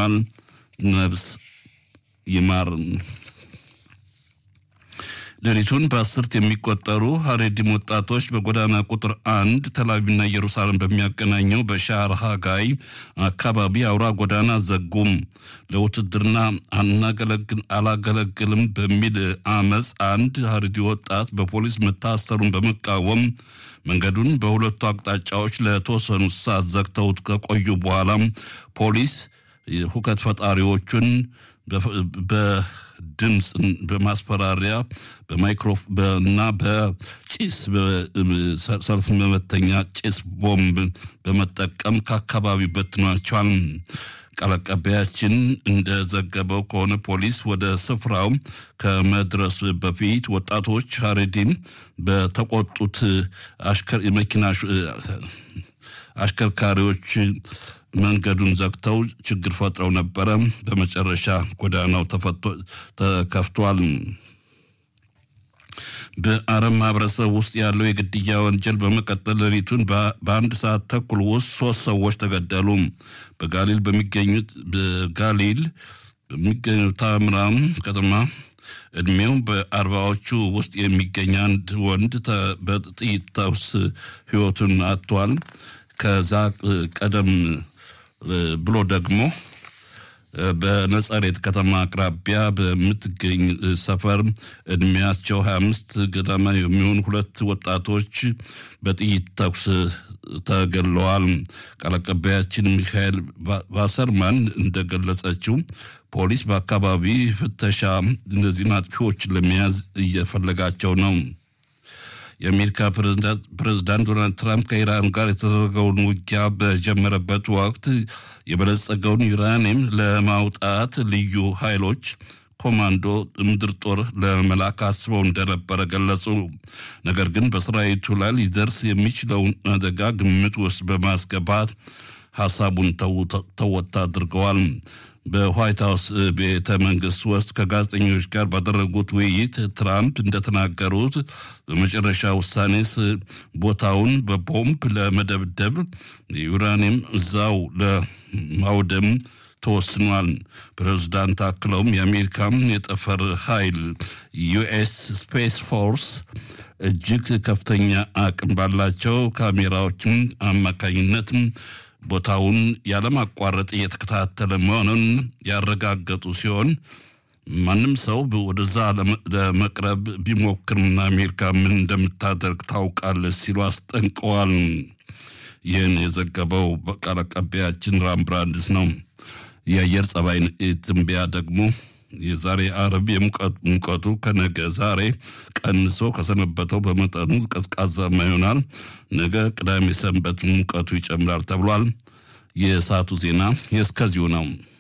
ሆኗል። ነፍስ ይማር። ሌሊቱን በአስርት የሚቆጠሩ ሀሬዲም ወጣቶች በጎዳና ቁጥር አንድ ተላቪቭና ኢየሩሳሌም በሚያገናኘው በሻር ሃጋይ አካባቢ አውራ ጎዳና ዘጉም። ለውትድርና አላገለግልም በሚል አመፅ አንድ ሀሬዲ ወጣት በፖሊስ መታሰሩን በመቃወም መንገዱን በሁለቱ አቅጣጫዎች ለተወሰኑ ሰዓት ዘግተውት ከቆዩ በኋላ ፖሊስ ሁከት ፈጣሪዎቹን በድምፅ በማስፈራሪያ በማይክሮፍ እና በጭስ ሰልፍ መመተኛ ጭስ ቦምብ በመጠቀም ከአካባቢው በትኗቸዋል። ቃል አቀባያችን እንደዘገበው ከሆነ ፖሊስ ወደ ስፍራው ከመድረስ በፊት ወጣቶች ሀሬዲም በተቆጡት የመኪና አሽከርካሪዎች መንገዱን ዘግተው ችግር ፈጥረው ነበረ። በመጨረሻ ጎዳናው ተከፍቷል። በአረብ ማህበረሰብ ውስጥ ያለው የግድያ ወንጀል በመቀጠል ሌሊቱን በአንድ ሰዓት ተኩል ውስጥ ሶስት ሰዎች ተገደሉ። በጋሊል በሚገኙት በጋሊል በሚገኙ ታምራም ከተማ እድሜው በአርባዎቹ ውስጥ የሚገኝ አንድ ወንድ በጥይት ተኩስ ህይወቱን አጥቷል። ከዛ ቀደም ብሎ ደግሞ በነጸሬት ከተማ አቅራቢያ በምትገኝ ሰፈር እድሜያቸው 25 ገደማ የሚሆኑ ሁለት ወጣቶች በጥይት ተኩስ ተገለዋል። ቃል አቀባያችን ሚካኤል ቫሰርማን እንደገለጸችው ፖሊስ በአካባቢ ፍተሻ እነዚህን አጥፊዎችን ለመያዝ እየፈለጋቸው ነው። የአሜሪካ ፕሬዝዳንት ዶናልድ ትራምፕ ከኢራን ጋር የተደረገውን ውጊያ በጀመረበት ወቅት የበለጸገውን ዩራኒየም ለማውጣት ልዩ ኃይሎች ኮማንዶ ምድር ጦር ለመላክ አስበው እንደነበረ ገለጹ። ነገር ግን በሰራዊቱ ላይ ሊደርስ የሚችለውን አደጋ ግምት ውስጥ በማስገባት ሀሳቡን ተወት አድርገዋል። በዋይት ሀውስ ቤተ መንግስት ውስጥ ከጋዜጠኞች ጋር ባደረጉት ውይይት ትራምፕ እንደተናገሩት በመጨረሻ ውሳኔስ ቦታውን በቦምብ ለመደብደብ የዩራኒየም እዛው ለማውደም ተወስኗል። ፕሬዝዳንት አክለውም የአሜሪካን የጠፈር ኃይል ዩኤስ ስፔስ ፎርስ እጅግ ከፍተኛ አቅም ባላቸው ካሜራዎችም አማካኝነት ቦታውን ያለማቋረጥ እየተከታተለ መሆኑን ያረጋገጡ ሲሆን ማንም ሰው ወደዛ ለመቅረብ ቢሞክርም አሜሪካ ምን እንደምታደርግ ታውቃለች ሲሉ አስጠንቀዋል። ይህን የዘገበው ቃል አቀባያችን ራምብራንድስ ነው። የአየር ጸባይ ትንበያ ደግሞ የዛሬ አረብ ሙቀቱ ከነገ ዛሬ ቀንሶ ከሰነበተው በመጠኑ ቀዝቃዛማ ይሆናል። ነገ ቅዳሜ ሰንበት ሙቀቱ ይጨምራል ተብሏል። የሰዓቱ ዜና የእስከዚሁ ነው።